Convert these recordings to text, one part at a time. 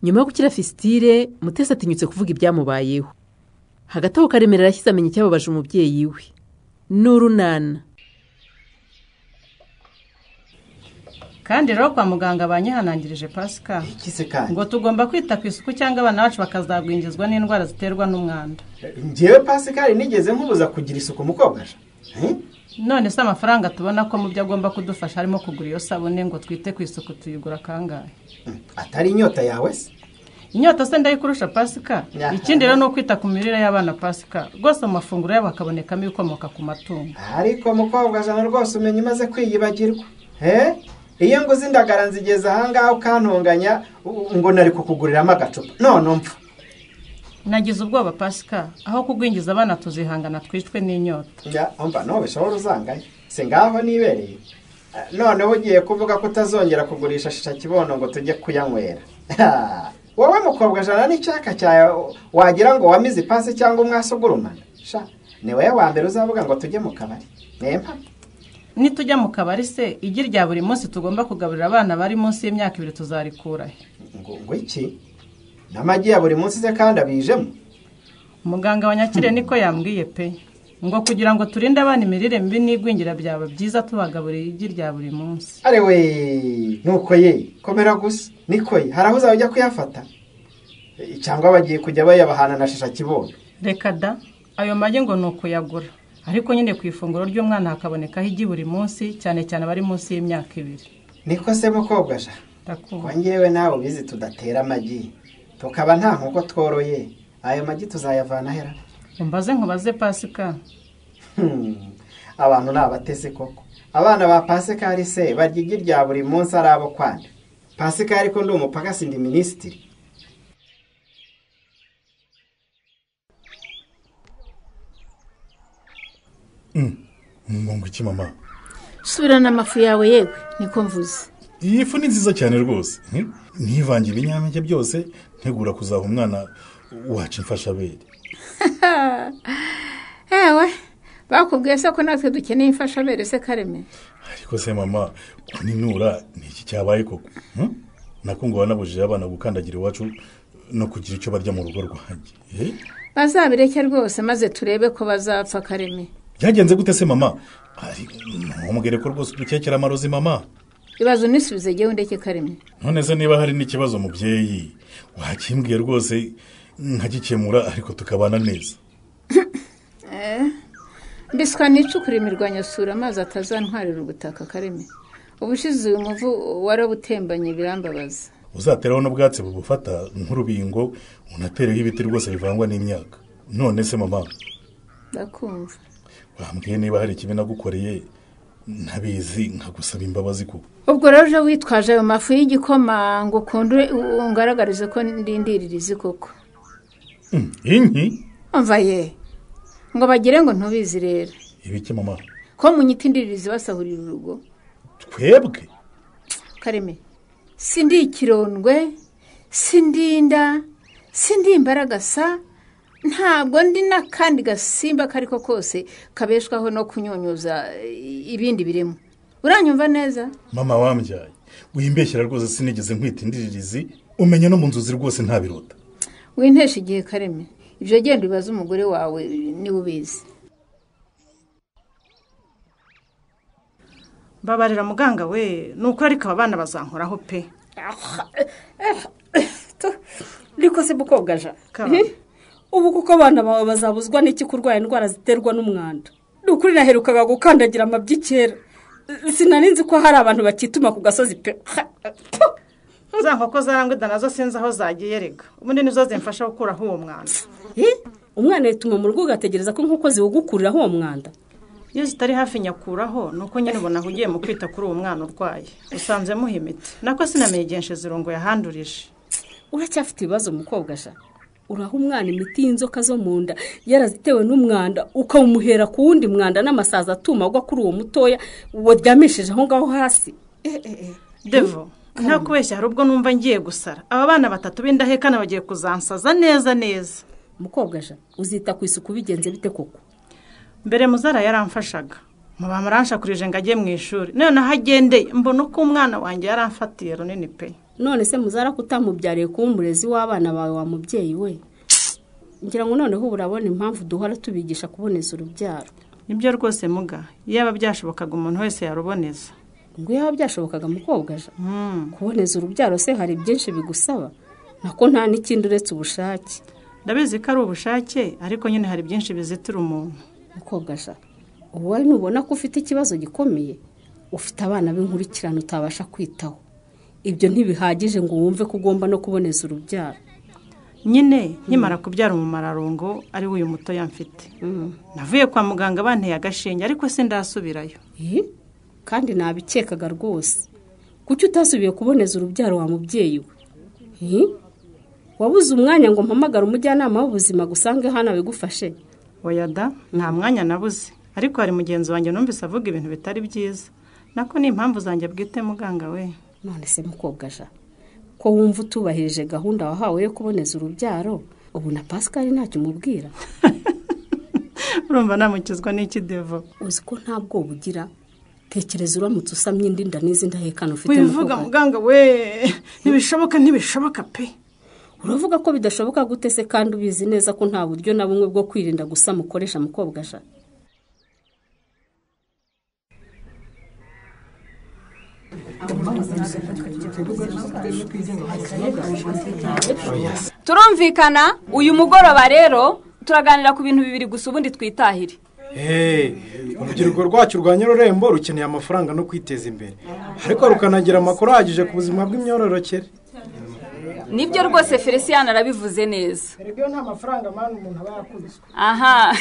nyuma yo gukira fisitire mutesi atinyutse kuvuga ibyamubayeho hagati aho karemera yashyize amenya icyababaje umubyeyi we ni urunana kandi rero kwa muganga banyihanangirije pasika ikize kandi ngo tugomba kwita ku isuku cyangwa abana bacu bakazagwingizwa n'indwara ziterwa n'umwanda ngewe pasikari nigeze nkubuza kugira isuku mukobwa aje none se amafaranga tubona ko mu byo agomba kudufasha harimo kugura iyo sabune ngo twite ku isuku tuyigura kangahe atari inyota yawe se inyota se ndayikurusha pasika Yeah. ikindi rero ni ukwita ku mirire y'abana pasika rwose mu mafunguro yabo hakabonekamo ibikomoka ku matungo ariko mukobwa jana rwose umenya umaze kwiyibagirwa he iyo nguze indagara nzigeza ahangaha ukantunganya u- ngo nari kukuguriramo agacupa none mpfa nagize ubwoba pasika aho kugwingiza abana tuzihangana twicwe n'inyota Ya, umva no bishobora uzanganya si ngaho nibereye Ah, noneho ugiye kuvuga ko utazongera kugurisha shisha kibono ngo tujye kuyanywera Ha! wowe mukobwa jana n'icyaka cyawe wagira ngo wamize ipasi cyangwa umwasi ugurumana sha ni wowe wa mbere uzavuga ngo tujye mu kabari nempa nitujya mu kabari se igi rya buri munsi tugomba kugaburira abana bari munsi y'imyaka ibiri tuzarikura he ngo ngo iki n'amagi ya buri munsi se kandi abijemo muganga wa nyakire niko yambwiye pe ngo kugira ngo turinde abana imirire mibi n'igwingira byaba byiza tubagaburira igi rya buri munsi ari we nuko ye komera gusa niko ye hari aho uzaba ujya kuyafata Eh, cyangwa bagiye kujya bayabahana na shisha kibondo reka da ayo magi ngo ni ukuyagura ariko nyine ku ifunguro ry'umwana hakabonekaho igi buri munsi cyane cyane abari munsi y'imyaka ibiri niko se mukobwa sha ndakubaha kongewe nawe ubizi tudatera amagi tukaba nta nkoko tworoye ayo magi tuzayavana hera umbaze nkubaze pasika Hmm, abantu ni abatesi koko abana ba pasikari se barya igi rya buri munsi ari abo kwanda pasikari ko ndi umupaka si ndi minisitiri ngo ngo iki mama subirana amafu yawe yewe niko mvuze iyi fu ni nziza cyane rwose Hmm? ntivange ibinyampeke byose ntegura kuzaha umwana wacu imfashabere ewe bakubwiye se ko natwe dukeneye imfashabere se kareme ariko se mama kuninura ni iki cyabaye koko Hmm? nako ngo wanabujije abana gukandagira iwacu no kugira icyo barya mu rugo rwanjye Eh? bazabireke rwose maze turebe ko bazapfa kareme byagenze gute se mama Ari- ntumubwire ko rwose udukekera amarozi mama ibibazo unisubize yewe undeke kareme none se niba hari n'ikibazo mubyeyi wakimbwiye rwose nkagikemura ariko tukabana neza mbiswa nicukure imirwanyasura amazi atazantwarira ubutaka kareme ubushize uyu muvu warabutembanye birambabaza uzateraho n'ubwatsi bubufata nk'urubingo unatereho ibiti rwose bivangwa n'imyaka none se mama ndakumva wambwiye niba hari ikibi nagukoreye ntabizi nkagusaba imbabazi kuko ubwo rero uje witwaje ayo mafu y'igikoma ngo ukunde ungaragarize ko ndindiririzi koko Mm, inki umva ye ngo bagire ngo ntubizi rero ibiki mama ko mu nyita indiririzi basahurira urugo twebwe kareme si ndi ikirondwe si ndi inda si ndi imbaragasa ntabwo ndi n'akandi gasimba ako ariko kose kabeshwaho no kunyunyuza eh, ibindi birimo uranyumva neza mama wambyaye wimbeshyira rwose sinigeze nkwita indiririzi umenya no mu nzozi rwose ntabirota wintesha igihe kareme ibyo genda ubibaze umugore wawe niba ubizi mbabarira muganga we ni ukuri ariko aba bana bazankoraho pe ariko se bukogaja Kaba. Eh? ubu kuko abana bawe bazabuzwa n'iki kurwara indwara ziterwa n'umwanda ni ukuri naherukaga gukandagira amabyi kera sinari nzi ko hari abantu bakituma ku gasozi pe za nkoko zarangwida nazo sinzi aho zagiye rega ubundi nizo zimfasha gukuraho uwo mwanda Eh? umwana yituma mu rugo ugategereza ko inkoko ziwugukuriraho uwo mwanda iyo zitari hafi nyakuraho ni uko nyine ubona ahugiye mu kwita kuri uwo mwana urwaye usanze muha imiti nako sinamenye igihe nshizirungo yahandurije uracyafite ibibazo mukobwa sha uraha umwana imiti y'inzoka zo mu nda yarazitewe n'umwanda ukawumuhera ku wundi mwanda n'amasazi atuma agwa kuri uwo mutoya waryamishije aho ngaho hasi devo nta kubeshya hari ubwo numva ngiye gusara aba bana batatu b'indahekana bagiye kuzansaza neza neza mukobwa sha uzita ku isuku bigenze bite koko mbere muzara yaramfashaga mubamaranshakurije ngo ajye mu ishuri noneho aho agendeye mbona uko umwana wanjye yaramfatiye runini pe none se muzara kutamubyariye kuba umurezi w'abana bawe wa mubyeyi we ngira ngo noneho ubu urabona impamvu duhora tubigisha kuboneza urubyaro nibyo rwose muga yaba byashobokaga umuntu wese yaruboneza ngo iyo biba byashobokaga mukobwa aja Hmm. kuboneza urubyaro se hari byinshi bigusaba nako nta n'ikindi uretse ubushake ndabizi ko ari ubushake ariko nyine hari byinshi bizitira umuntu mukobwa aja uwo nubona ko ufite ikibazo gikomeye ufite abana b'inkurikirane utabasha kwitaho ibyo ntibihagije ngo wumve ko ugomba no kuboneza urubyaro nyine nkimara kubyara umumararongo ari we uyu mutoya mfite navuye kwa muganga banteye agashinge ariko sindasubirayo Eh, kandi nabikekaga rwose kuki utasubiye kuboneza urubyaro wa mubyeyi we Eh, wabuze umwanya ngo mpamagare umujyanama w'ubuzima gusange hano abigufashe wayada nta mwanya nabuze ariko hari mugenzi wanjye numvise avuga ibintu bitari byiza nako ni impamvu zanjye bwite muganga we none se mukobwa aja ko wumva utubahirije gahunda wahawe yo kuboneza urubyaro ubu na pascal ntacyo umubwira urumva namukizwa n'ikidevo uzi ko nta bwoba ugira tekereza uramutse usamye indi nda n'izi ndahekana ufite wivuga mukobwa. muganga we ntibishoboka ntibishoboka pe uravuga ko bidashoboka gute se kandi ubizi neza ko nta buryo na bumwe bwo kwirinda gusa mukoresha mukobwa aja turumvikana uyu mugoroba rero turaganira ku bintu bibiri gusa ubundi twitahire urubyiruko rwacu rwa nyirurembo rukeneye amafaranga no kwiteza imbere ariko rukanagira amakuru ahagije ku buzima bw'imyororokere nibyo rwose felicien arabivuze neza erega nta mafaranga mani umuntu aba yakubiswe aha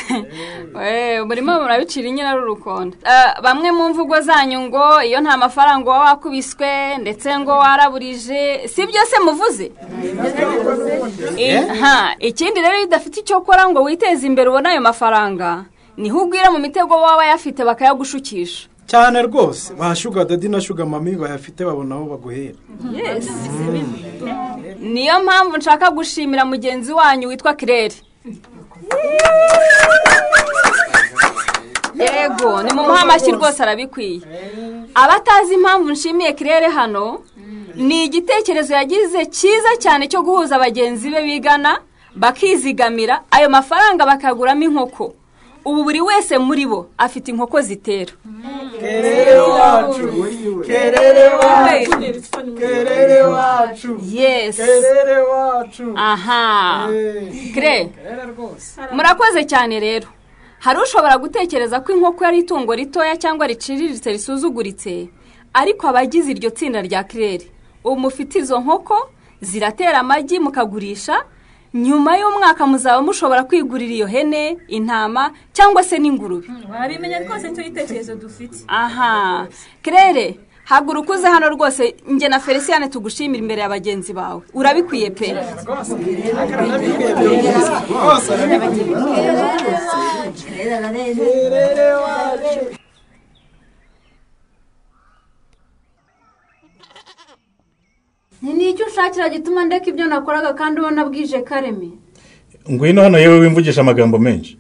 we murimo murabicira inyina rurukonda bamwe mu mvugo zanyu ngo iyo nta mafaranga uba wakubiswe ndetse ngo waraburije si byose muvuze Eh, aha, ikindi rero iyo udafite icyo ukora ngo witeze imbere ubone ayo mafaranga niho ugwira mu mitego baba bayafite bakayagushukisha cyane rwose ba shuga dadi na shuga mami bayafite babona aho baguhera niyo mpamvu nshaka gushimira mugenzi wanyu witwa kirere yego ni mu amashyi rwose arabikwiye abatazi impamvu nshimiye kirere hano ni igitekerezo yagize cyiza cyane cyo guhuza bagenzi be bigana bakizigamira ayo mafaranga bakaguramo inkoko ubu buri wese muri bo afite inkoko zitera yesi aha kire murakoze cyane rero hari ushobora gutekereza ko inkoko ari itungo ritoya cyangwa riciriritse risuzuguritse ariko abagize iryo tsinda rya kirere ubu mufite izo nkoko ziratera amagi mukagurisha nyuma y'umwaka muzaba mushobora kwigurira iyo hene intama cyangwa se n'ingurube wabimenya rwose nicyo gitekerezo dufite aha kirere haguruka uze hano rwose njye na felicien tugushimira imbere ya bagenzi bawe urabikwiye pe ni icyo ushakira gituma ndeka ibyo nakoraga kandi ubona bwije kareme ngwino hano yewe wimvugisha amagambo menshi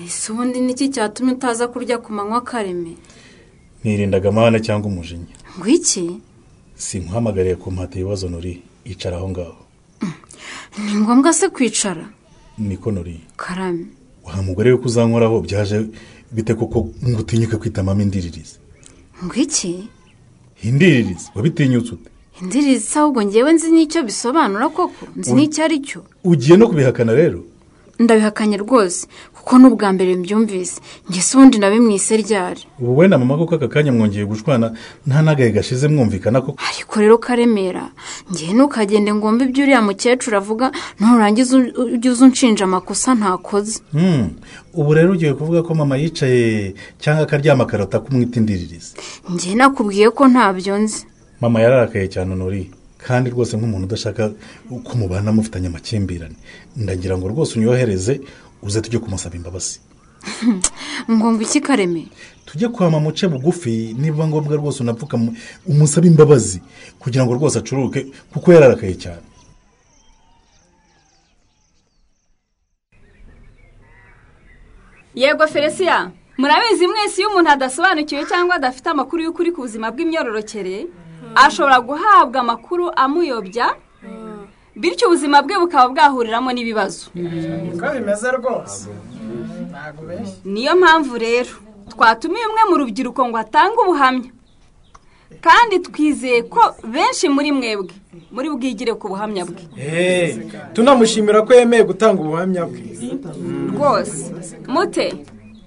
ese ubundi niki cyatumye utaza kurya ku manywa kareme ntirindaga amahane cyangwa umujinya ngo iki sinkuhamagariye ku mpata ibibazo nuriye icara aho ngaho ni ngombwa se kwicara niko nuriye karame wa mugore we ko uzankoraho byaje bite koko ngo utinyuke kwita mama indiririzi ngo iki indiririzi wabitinyutse ute indirizi se ahubwo ngewe nzi n'icyo bisobanura koko nzi n'icyo ari cyo ugiye no kubihakana rero ndabihakanye rwose kuko ni ubwa mbere mbyumvise ngese ubundi nabimwise ryari ubu wenda mama koko aka kanya mwongeye gushwana nta n'agahe gashize mwumvikana koko ariko rero karemera ngewe ntukagende ngomba ibyo uriya mukecuru avuga nurangiza ujye uza unshinja amakosa ntakoze Hmm, ubu rero ugiye kuvuga ko mama yicaye cyangwa akaryama akarota kumwita indiririzi ngewe nakubwiye ko ntabyo nzi mama yararakaye cyane nori kandi rwose nk'umuntu udashaka ko mubana mufitanye amakimbirane ndagira ngo rwose unyohereze uze tujye kumusaba imbabazi ngo ngo iki kareme tujye kwa mama uce bugufi niba ngombwa rwose unapfuka mu- umusabe imbabazi kugira ngo rwose acuruke kuko yararakaye cyane yego felicien murabizi mwese iyo umuntu adasobanukiwe cyangwa adafite amakuru y'ukuri ku buzima bw'imyororokere ashobora guhabwa amakuru amuyobya bityo ubuzima bwe bukaba bwahuriramo n'ibibazo niko bimeze rwose ntabwo benshi niyo mpamvu rero twatumiye umwe mu rubyiruko ngo atange ubuhamya kandi twizeye ko benshi muri mwebwe muri bwigire ku buhamya bwe tunamushimira ko yemeye gutanga ubuhamya bwe rwose mute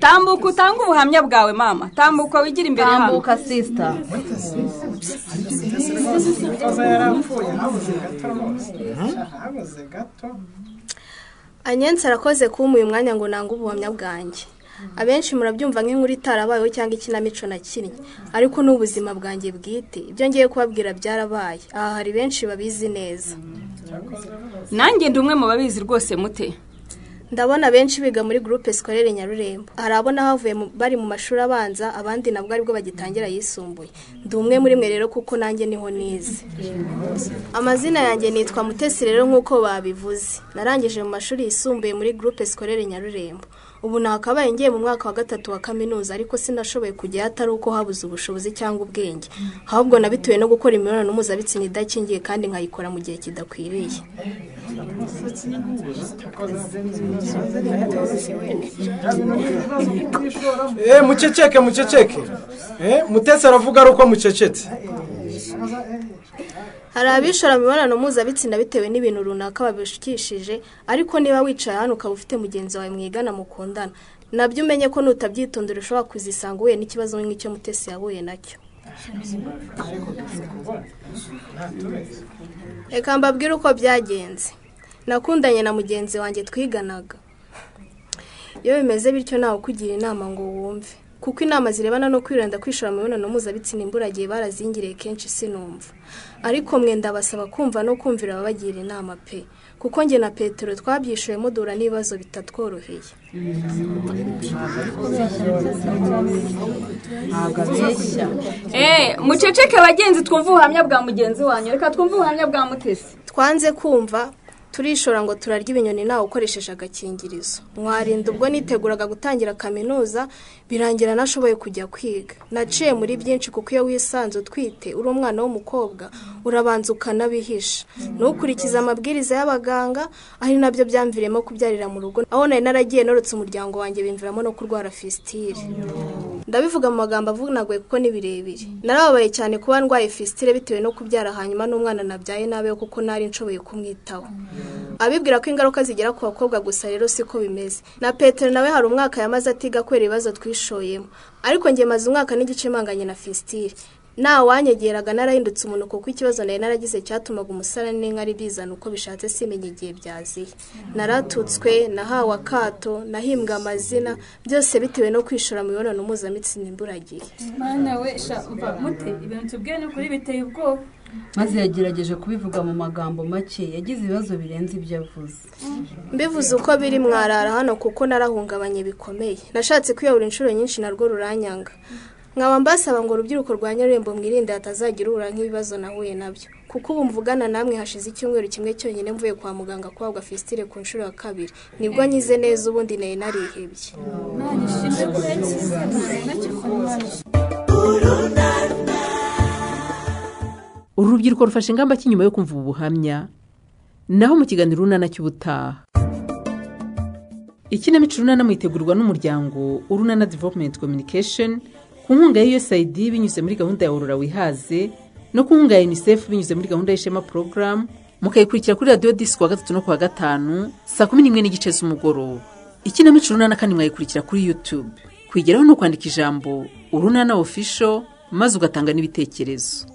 tambuka utange ubuhamya bwawe mama tambuka wigira imbere hano tambuka sisita anyensi arakoze kumpa uyu mwanya ngo nange ubuhamya bwanjye abenshi murabyumva nk'inkuru itarabayeho cyangwa ikinamico na kimwe ariko ni ubuzima bwanjye bwite ibyo ngiye kubabwira byarabaye aha hari benshi babizi neza nanjye ndi umwe mu babizi rwose mute ndabona abenshi biga muri gurupe sikorere nyarurembo hari abona havuye bari mu mashuri abanza abandi nabwo aribwo bagitangira yisumbuye ndi umwe muri mwe rero kuko nanjye niho nize amazina yanjye nitwa mutesi rero nk'uko babivuze narangije mu mashuri yisumbuye muri gurupe sikorere nyarurembo ubu nakabaye ngiye mu mwaka wa gatatu wa kaminuza ariko sinashoboye kujyayo atari uko habuze ubushobozi cyangwa ubwenge ahubwo nabituwe no gukora imibonano mpuzabitsina idakingiye kandi nkayikora mu gihe kidakwiriye eee muceceke muceceke mutetse aravuga ari uko mucecetse hari abishora imibonano mpuzabitsina bitewe n'ibintu runaka babishikishije ariko niba wicaye hano ukaba ufite mugenzi wawe mwigana mukundana nabyo umenye ko nutabyitondera ushobora kuzisanga uhuye n'ikibazo nk'icyo mutesi yahuye nacyo reka mbabwire uko byagenze nakundanye na mugenzi wanjye twiganaga iyo bimeze bityo nawe ukugira inama ngo wumve kuko inama zirebana no kwirinda kwishora mu mibonano mpuzabitsina imburagihe barazingiriye kenshi sinumva ariko mwenda basaba kumva no kumvira ababagira inama pe kuko njye na petero twabyishyuyemo duhura n'ibibazo bitatworoheye eee muceceke bagenzi twumve ubuhamya bwa mugenzi wanyu reka twumve ubuhamya bwa mutesi twanze kumva turishora ngo turarya ibinyoni nawe ukoresheje agakingirizo mwarinda ubwo niteguraga gutangira kaminuza birangira nashoboye kujya kwiga naciye muri byinshi kuko iyo wisanze utwite uri umwana w'umukobwa urabanza ukanabihisha ntukurikize amabwiriza y'abaganga ari nabyo byamviremo kubyarira mu rugo aho nari naragiye norotse umuryango wanjye bimviramo no kurwara fisitire ndabivuga mu magambo avunaguye kuko ni birebire narababaye cyane kuba ndwaye fisitire bitewe no kubyara hanyuma n'umwana nabyaye nabeho kuko nari nshoboye kumwitaho abibwira ko ingaruka zigera ku bakobwa gusa rero siko bimeze na petero nawe hari umwaka yamaze atiga kubera ibibazo twishoyemo ariko njye maze umwaka n'igice mpanganye na fisitire nta wanyegeraga narahindutse umuntu kuko ikibazo nari naragize cyatumaga umusarane n'inka ari bizana uko bishatse simenya igihe byaziye naratutswe nahawe akato nahimbwe amazina byose bitewe no kwishora mu mibonano mpuzamitsina imburagihe mwana we sha umva mute ibintu tubwiye ni ukuri biteye ubwoba maze yagerageje kubivuga mu magambo make yagize ibibazo birenze ibyo avuze mbivuze uko biri mwarara hano kuko narahungabanye bikomeye nashatse kwiyahura inshuro nyinshi narwo ruranyanga nkaba mbasaba ngo urubyiruko rwa nyarurembo mwirinde hatazagira uhura nk'ibibazo nahuye nabyo kuko ubu mvugana namwe hashize icyumweru kimwe cyonyine mvuye kwa muganga kubabwa fisitire ku nshuro ya kabiri nibwo nyize neza ubundi nari narihebye uru rubyiruko rufashe ingamba ki nyuma yo kumva ubu buhamya naho mu kiganiro urunana cy'ubutaha ikinamico urunana mwitegurwa n'umuryango urunana development communication ku nkunga ya usaid binyuze muri gahunda ya aurora wihaze no ku nkunga ya unicef binyuze muri gahunda y'ishema porogaramu mukayikurikira kuri radiyo disi kuwa gatatu no kuwa gatanu saa kumi n'imwe n'igice z'umugoroba ikinamico urunana kandi mwayikurikira kuri yutube kwigeraho ni ukwandika ijambo urunana ofisho maze ugatanga n'ibitekerezo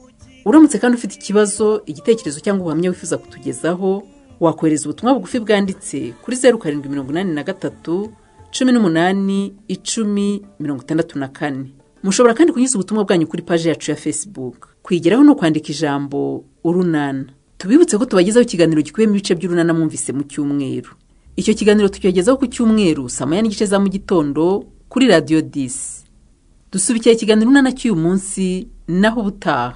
uramutse kandi ufite ikibazo igitekerezo cyangwa ubuhamya wifuza kutugezaho wakohereza ubutumwa bugufi bwanditse kuri zeru karindwi mirongo inani na gatatu cumi n'umunani icumi mirongo itandatu na kane mushobora kandi kunyuza ubutumwa bwanyu kuri paji yacu ya facebook kwigeraho ni ukwandika ijambo urunana tubibutse ko tubagezaho ikiganiro gikubiyemo ibice by'urunana mwumvise mu cyumweru icyo kiganiro tucyogezaho ku cyumweru saa moya n'igice za mu gitondo kuri radiyo disi dusubikira ikiganiro urunana cy'uyu munsi naho ubutaha